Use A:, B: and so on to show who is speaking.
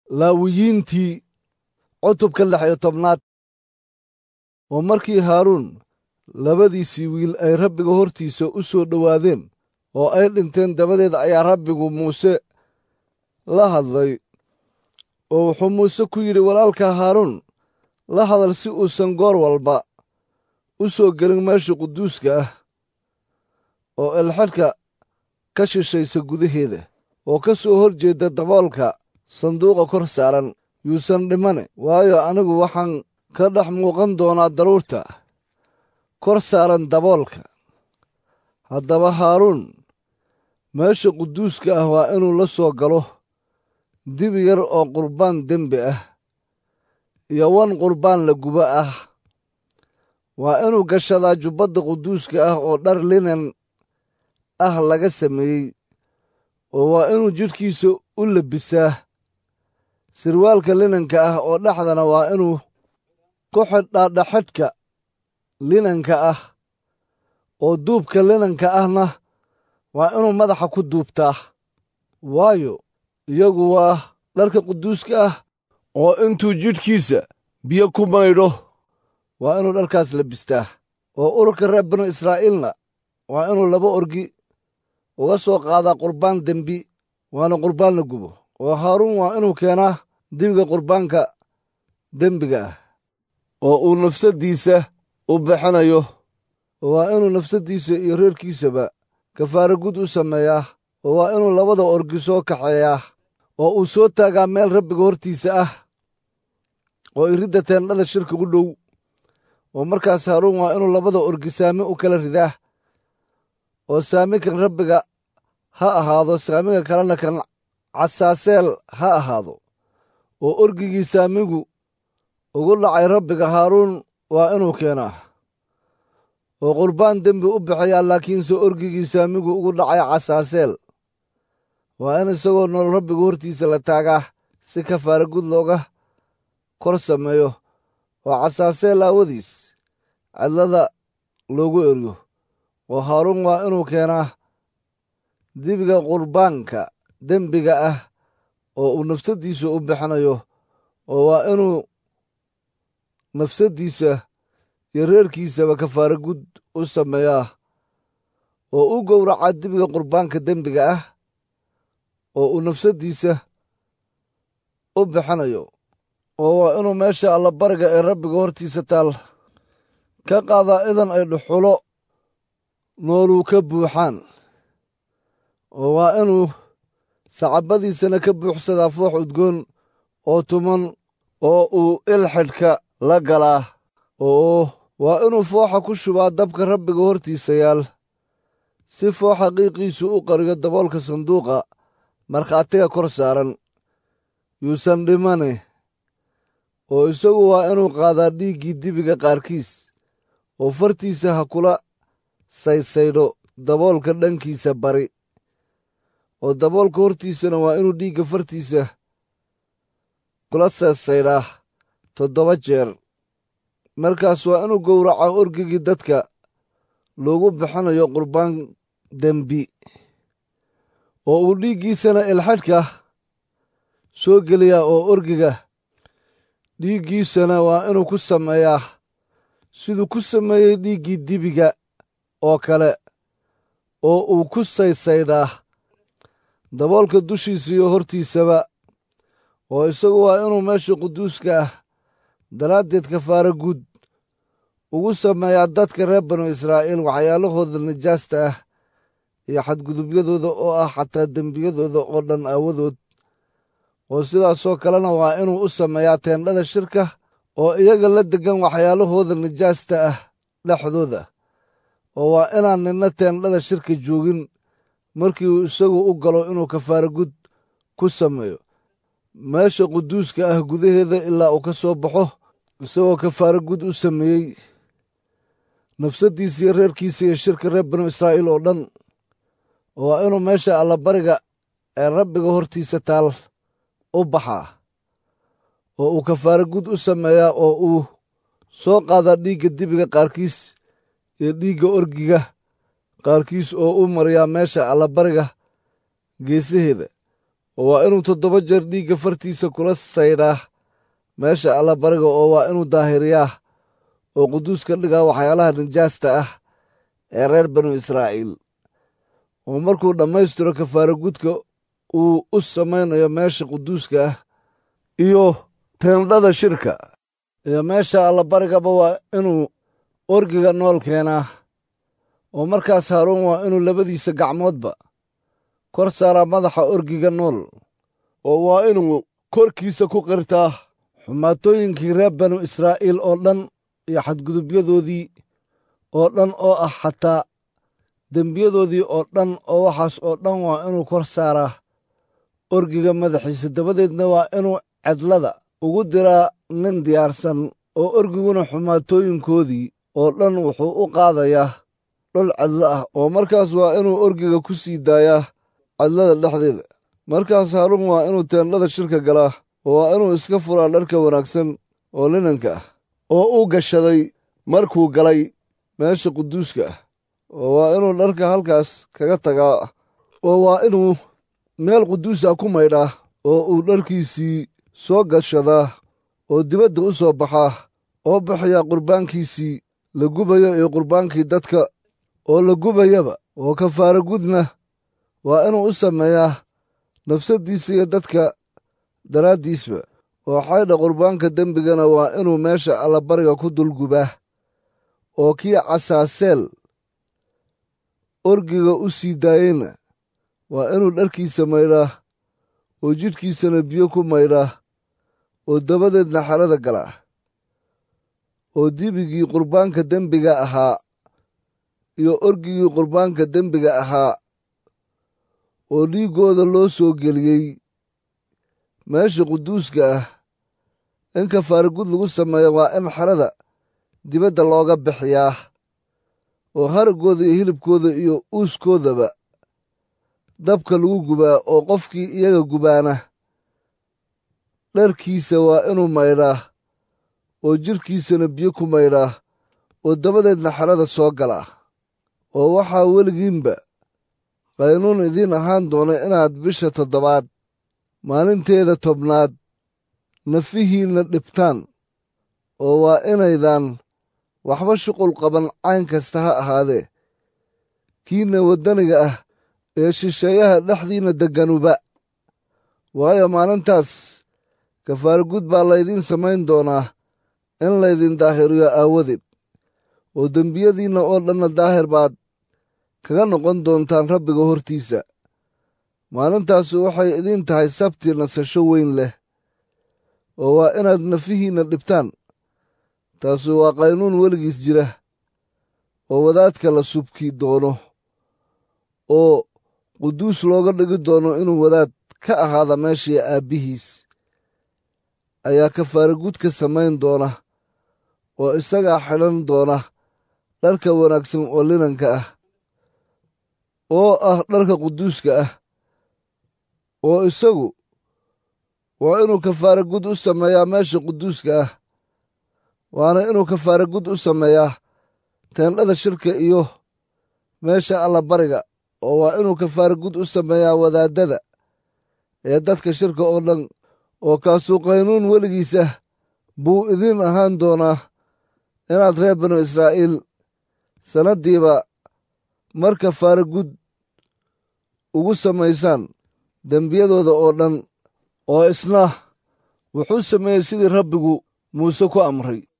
A: laawiyiintii cutubka lix iyo tobnaad oo markii haaruun labadiisii wiil ay rabbiga hortiisa u soo dhowaadeen oo ay dhinteen dabadeed ayaa rabbigu muuse la hadlay oo wuxuu muuse ku yidhi walaalka haaruun la hadal si uusan goor walba u soo gelin meesha quduuska ah oo elxadhka ka shishaysa gudaheeda oo ka soo hor jeedda daboolka sanduuqa kor saaran yuusan dhimane waayo anigu waxaan ka dhex muuqan doonaa daruurta kor saaran daboolka haddaba haaruun meesha quduuska ah waa inuu la soo galo dibi yar oo qurbaan dembi ah iyo wan qurbaan la gubo ah waa inuu gashadaa jubbadda quduuska ah oo dhar linan ah laga sameeyey oo waa inuu jidhkiisa u lebisaa sirwaalka linanka ah oo dhexdana waa inuu ku xidhaa dhaxadhka linanka ah oo duubka linanka ahna waa inuu madaxa ku duubtaa waayo iyagu waa dharka quduuska ah oo intuu jidhkiisa biyo ku maydho waa inuu dharkaas labistaa oo ururka reer binu israa'iilna waa inuu laba orgi uga soo qaadaa qurbaan dembi waana qurbaan la gubo oo haaruun waa inuu keenaa dibiga qurbaanka dembiga ah oo uu nafsaddiisa u bixinayo oo waa inuu nafsaddiisa iyo reerkiisaba kafaara gud u sameeyaa oo waa inuu labada orgi soo kaxeeyaa oo uu soo taagaa meel rabbiga hortiisa ah oo iridda teendhada shirka u dhow oo markaas haaruun waa inuu labada orgi saami u kala ridaa oo saami kan rabbiga ha ahaado saamiga kalena kan casaaseel ha ahaado oo orgigii saamigu ugu dhacay rabbiga haaruun waa inuu keenaa oo qurbaan dembi u bixiyaa laakiinse orgigii saamigu ugu dhacay casaaseel waa in isagoo nool rabbiga hortiisa la taagaa si kafaara gud looga kor sameeyo oo casaaseel aawadiis cidlada loogu eryo oo haaruun waa inuu keenaa dibiga qurbaanka dembiga ah oo uu nafsaddiisa u bixinayo oo waa inuu nafsaddiisa iyo reerkiisaba kafaara gud u sameeyaa oo u gowracaa dibiga qurbaanka dembiga ah oo uu nafsaddiisa u bixinayo oo waa inuu meesha allabariga ee rabbiga hortiisa taal ka qaadaa idan ay dhuxulo nooluu ka buuxaan oo waa inuu sacabadiisana ka buuxsadaa foox udgoon oo tuman oo uu ilxidhka la galaa oo waa inuu fooxa ku shubaa dabka rabbiga hortiisa yaal si fooxa qiiqiisu u qariyo daboolka sanduuqa markhaatiga kor saaran yuusan dhimane oo isagu waa inuu qaadaa dhiiggii dibiga qaarkiis oo fartiisa ha kula saysaydho daboolka dhankiisa bari oo daboolka hortiisana waa inuu dhiigga fartiisa kula saysaydhaa toddoba jeer markaas waa inuu gowracaa orgigii dadka loogu bixinayo qurbaan dembi oo uu dhiiggiisana ilxadhka soo geliyaa oo orgiga dhiiggiisana waa inuu ku sameeyaa siduu ku sameeyey dhiiggii dibiga oo kale oo uu ku saysaydhaa daboolka dushiisa iyo hortiisaba oo isagu waa inuu meesha quduuska ah daraaddeed kafaara guud ugu sameeyaa dadka reer banu israa'iil waxyaalahooda nijaasta ah iyo xadgudubyadooda oo ah xataa dembiyadooda oo dhan aawadood oo sidaasoo kalena waa inuu u sameeyaa teendhada shirka oo iyaga la deggan waxyaalahooda nijaasta ah dhexdooda oo waa inaan ninna teendhada shirka joogin markii uu isagu u galo inuu kafaara gud ku sameeyo meesha quduuska ah gudaheeda ilaa uu ka soo baxo isagoo kafaara gud u sameeyey nafsaddiisa iyo reerkiisa iyo shirka reer banu israa'iil oo dhan oo waa inuu meesha allabariga ee rabbiga hortiisa taal u baxaa oo uu kafaara gud u sameeyaa oo uu soo qaadaa dhiigga dibiga qaarkiis iyo dhiigga orgiga qaarkiis oo u mariyaa meesha allabariga geesaheeda oo waa inuu toddoba jeer dhiigga fartiisa kula saydhaa meesha allabariga oo waa inuu daahiriyaa oo quduus ka dhigaa waxyaalaha nijaasta ah ee reer banu israa'iil oo markuu dhammaystiro kafaara gudka uu u samaynayo meesha quduuska ah iyo teendhada shirka iyo meesha allabarigaba waa inuu orgiga nool keenaa oo markaas haaruun waa inuu labadiisa gacmoodba kor saaraa madaxa orgiga nool oo waa inuu korkiisa ku qirtaa xumaatooyinkii reer banu israa'iil oo dhan iyo xadgudubyadoodii oo dhan oo ah xataa dembiyadoodii oo dhan oo waxaas oo dhan waa inuu kor saaraa orgiga madaxiisa dabadeedna waa inuu cedlada ugu diraa nin diyaarsan oo orgiguna xumaatooyinkoodii oo dhan wuxuu u qaadayaa dhul cedlo ah oo markaas waa inuu orgiga ku sii daayaa cedlada dhexdeeda markaas haaruun waa inuu teendhada shirka galaa oo waa inuu iska furaa dharka wanaagsan oo linanka ah oo uu gashaday markuu galay meesha quduuska ah oo waa inuu dharka halkaas kaga tagaa oo waa inuu meel quduus ah ku maydhaa oo uu dharkiisii soo gashadaa oo dibadda u soo baxaa oo bixiyaa qurbaankiisii la gubayo iyo qurbaankii dadka oo la gubayaba oo kafaara gudna waa inuu u sameeyaa nafsaddiisa iyo dadka daraaddiisba oo xaydha qurbaanka dembigana waa inuu meesha allabariga ku dulgubaa oo kii casaaseel orgiga u sii daayeyna waa inuu dharkiisa maydhaa oo jidhkiisana biyo ku maydhaa oo dabadeedna xerada galaa oo dibigii qurbaanka dembiga ahaa iyo orgigii qurbaanka dembiga ahaa oo dhiiggooda loo soo geliyey meesha quduuska ah in kafaara gud lagu sameeyo waa in xerada dibadda looga bixiyaa oo haraggooda iyo hilibkooda iyo uuskoodaba dabka lagu gubaa oo qofkii iyaga gubaana dharkiisa waa inuu maydhaa oo jidhkiisana biyo ku maydhaa oo dabadeedna xerada soo galaa oo waxaa weligiinba qaynuun idiin ahaan doona inaad bisha toddobaad maalinteeda tobnaad nafihiinna dhibtaan oo waa inaydaan waxba shuqul qaban cayn kasta ha ahaadee kiinna waddaniga ah ee shisheeyaha dhexdiinna degganuba waayo maalintaas kafaara gud baa laydiin samayn doonaa in laydin daahiriyo aawadeed oo dembiyadiinna oo dhanna daahir baad kaga noqon doontaan rabbiga hortiisa maalintaasu waxay idiin tahay sabti nasasho weyn leh oo waa inaad nafihiinna dhibtaan taasu waa qaynuun weligiis jira oo wadaadka la subki doono oo quduus looga dhigi doono inuu wadaad ka ahaada meeshii aabbihiis ayaa kafaara gud ka samayn doona oo isagaa xidhan doona dharka wanaagsan oo linanka ah oo ah dharka quduuska ah oo isagu waa inuu kafaara gud u sameeyaa meesha quduuska ah waana inuu kafaara gud u sameeyaa teendhada shirka iyo meesha allabariga oo waa inuu kafaara gud u sameeyaa wadaaddada ee dadka shirka oo dhan oo kaasuu qaynuun weligiis ah buu idiin ahaan doonaa inaad reer banu israa'iil sannaddiiba mar kafaara gud ugu samaysaan dembiyadooda oo dhan oo isna wuxuu sameeyey sidii rabbigu muuse ku amray